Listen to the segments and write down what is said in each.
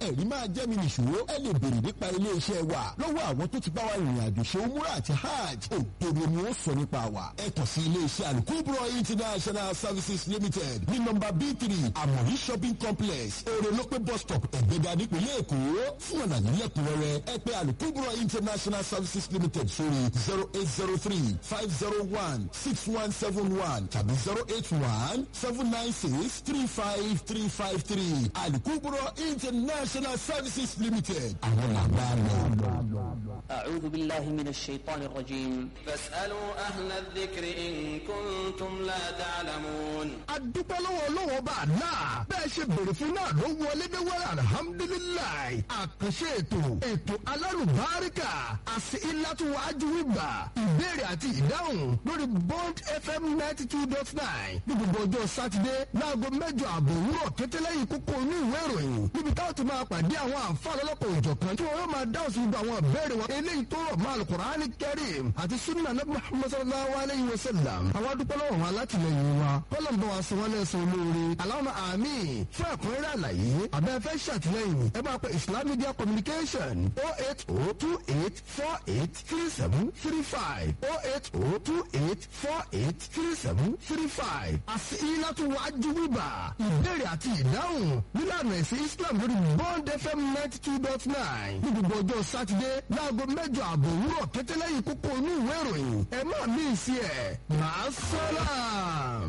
ẹ̀rí máa jẹ́ mi nìṣó ẹ lè béèrè nípa iléeṣẹ́ wa lọ́wọ́ àwọn tó ti bá wa rìnrìn àjò ṣe umura àti hajj òdodo ni ó sọ nípa wa ẹ kàn sí iléeṣẹ́ alukubro international services limited ní nọ́mbà b three amori shopping complex orelope bus stop ẹ̀gbẹ́dà nípínlẹ̀ èkó fún ọ̀nà nílẹ̀kùnrẹ́rẹ́ ẹ pè alukubro international services limited sórí zero eight zero three five zero one six one seven one tàbí zero eight one seven nine six three five three five three alukubro international services limited àwọn làbá lọ. أعوذ بالله من الشيطان الرجيم فاسألوا أهل الذكر إن كنتم لا تعلمون adúpẹ́ lọ́wọ́ ọlọ́wọ́ bá a náà bẹ́ẹ̀ ṣe bèrè fún náà ló wọlé dé wẹ́rẹ́ alihamudulilayi àkànṣe ètò ètò alárùbáríkà àti ìlàtúwájú wíwà ìbéèrè àti ìdáhùn lórí bond fm ninety two dot nine ní gbogbo ọjọ́ sátidé láago mẹ́jọ àbọ̀ òwúrọ̀ kẹtẹ́lẹ́yìn kókó inú ìwé ìròyìn níbi táwọn ti máa pàdé àwọn àǹfààní ọlọ́pàá òjọ̀kan tí wọ́n yóò máa dáhùn sí gbogbo àwọn ìbéèrè wọn eléyìí tó rọ̀ máa alukur'ani kẹrim àti sunna nabi muhammad sallallahu alayhi wa sallam àwọn adúpẹ́ lọ́wọ́ wọn alátìlẹyìn wa kọ́lọ̀ ń bọ̀ wá sọ wọn lẹ́sọ̀ olóore aláwọ̀ àmì fún ẹ̀kúnrẹ́rẹ́ àlàyé abẹ́ fẹ́ ṣàtìlẹyìn ẹ máa pe islam media communication oh eight oh two eight four eight three seven three five oh eight oh two eight four eight three seven three five àti ilátú wájú wíbà ìbéèrè àti ìdáhùn nílànà ẹ̀sìn islam lórí bond fm ninety two dot nine ní gbogbo ọjọ́ sátidé láago mẹ́jọ àbọ̀ òwúrọ̀ kẹtẹ́lẹ́yìn kókó inú ìwé ìròyìn ẹ má mí sí ẹ̀ máa sọ́lá.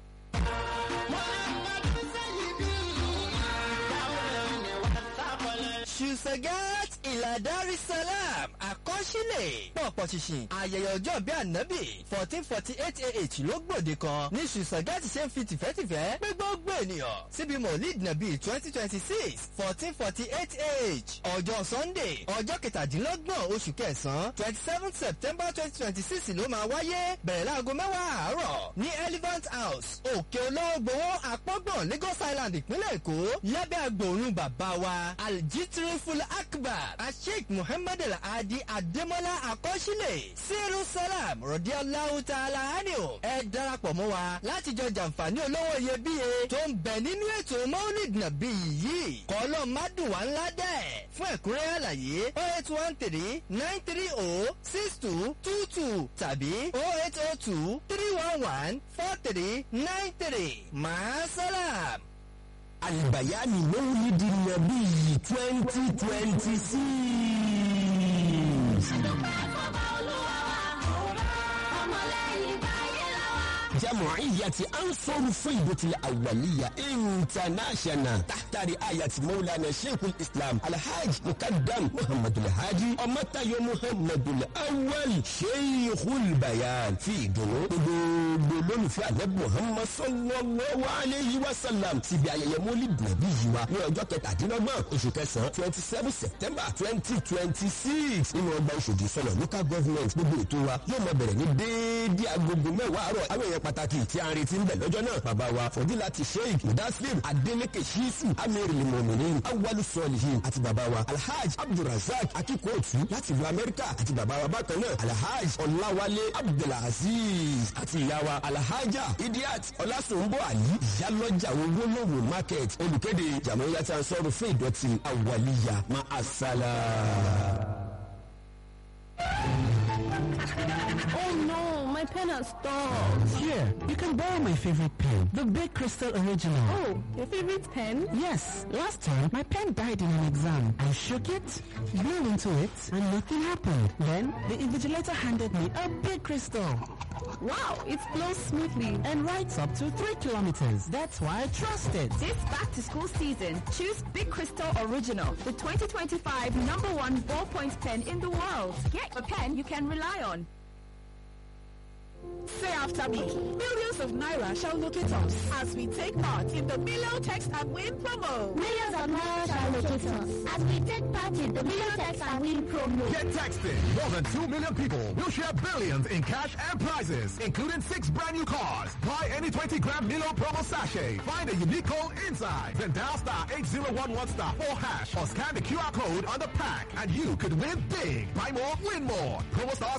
Ṣùsẹ̀gẹ́t ìlàdárí salam àkọsílẹ̀ pọ̀pọ̀ ṣìṣìn ayẹyẹ ọjọ́ bí ànábì fourteen forty eight ah ló gbòde kan ní Ṣùsẹ̀gẹ́t ṣe ń fi tìfẹ́tìfẹ́ pé gbogbo ènìyàn síbi mọ̀líd nàbí twenty twenty six fourteen forty eight ah ọjọ́ Sunday ọjọ́ kẹtàdínlọ́gbọ̀n oṣù kẹsàn-án twenty seven September twenty twenty six ló máa wáyé bẹ̀rẹ̀ láago mẹ́wàá àárọ̀ ní Elephant House òkè olówó àpọ́gbọ̀n Lagos Island ìpínlẹ̀ Èkó lábẹ́ agbòòrùn bàbá wa aljitriful akbar asheik muhammed al-adi ademola akọ́sílẹ̀ siru salam rọ̀díọ́láhu ta'ala anio ẹ darapọ̀ mọ́ wa láti jọ jàǹfààní olówó iyebíye tó ń bẹ nínú ètò maulid nabi yìí kọ́lọ́ mádùn wá ńlá dẹ̀ fún ẹ̀kúnrẹ́ àlàyé oh eight one three nine three oh six two two two tàbí oh eight oh two three one one four three nine three maasalam. Albayani Mawlidi Nabi 2026. جمعية أنصر فيضة الأولية انترناشونال تحت رعاية مولانا شيخ الإسلام الحاج مقدم محمد الهادي ومتى محمد الأول شيخ البيان في دنو gbogbo في ànábì Muhammad sallallahu alayhi wa sallam síbi ayẹyẹ mólíd nàbí yìí wa ní ọjọ́ kẹtàdínlọ́gbọ̀n oṣù kẹsàn-án twenty seven september twenty twenty six nínú ọgbà Òṣòdì sọ̀nà local government gbogbo ètò wa yóò máa bẹ̀rẹ̀ ní déédéé agogo mẹ́wàá àárọ̀ àwọn èèyàn pàtàkì tí a ń retí ń bẹ̀ lọ́jọ́ náà bàbá wa fọdílàtì sheikh mudaslim adeleke shisu amir limominin awalu solihin àti bàbá wa alhaj abdulrasaq akikootu láti ìlú amẹ́ríkà àti bàbá wa bákan náà alhaj ọláwálé abdulaziz àti ìyá wa alhaja idiat ọlásùnbọ àlí ìyálọ́jà owólówó market olùkéde jàmọ́yàtà sọ̀rọ̀ fún ìdọ̀tí àwàlíyà má a sálà. Oh no, my pen has stopped. Here, you can borrow my favorite pen, the Big Crystal Original. Oh, your favorite pen? Yes, last time my pen died in an exam. I shook it, blew into it, and nothing happened. Then the invigilator handed me a Big Crystal Wow, it flows smoothly. and writes up to three kilometers. That's why I trust it. This back to school season, choose Big Crystal Original, the 2025 number one ballpoint pen in the world. Get a pen you can rely on. Say after me. Millions of Naira shall locate us as we take part in the Million Text and Win promo. Millions of Naira shall locate us as we take part in the Million Text and Win promo. Get texted. More than 2 million people will share billions in cash and prizes, including six brand new cars. Buy any 20 gram Milo promo sachet. Find a unique code inside. Then dial star 8011 star 4 hash or scan the QR code on the pack and you could win big. Buy more, win more. Promo stars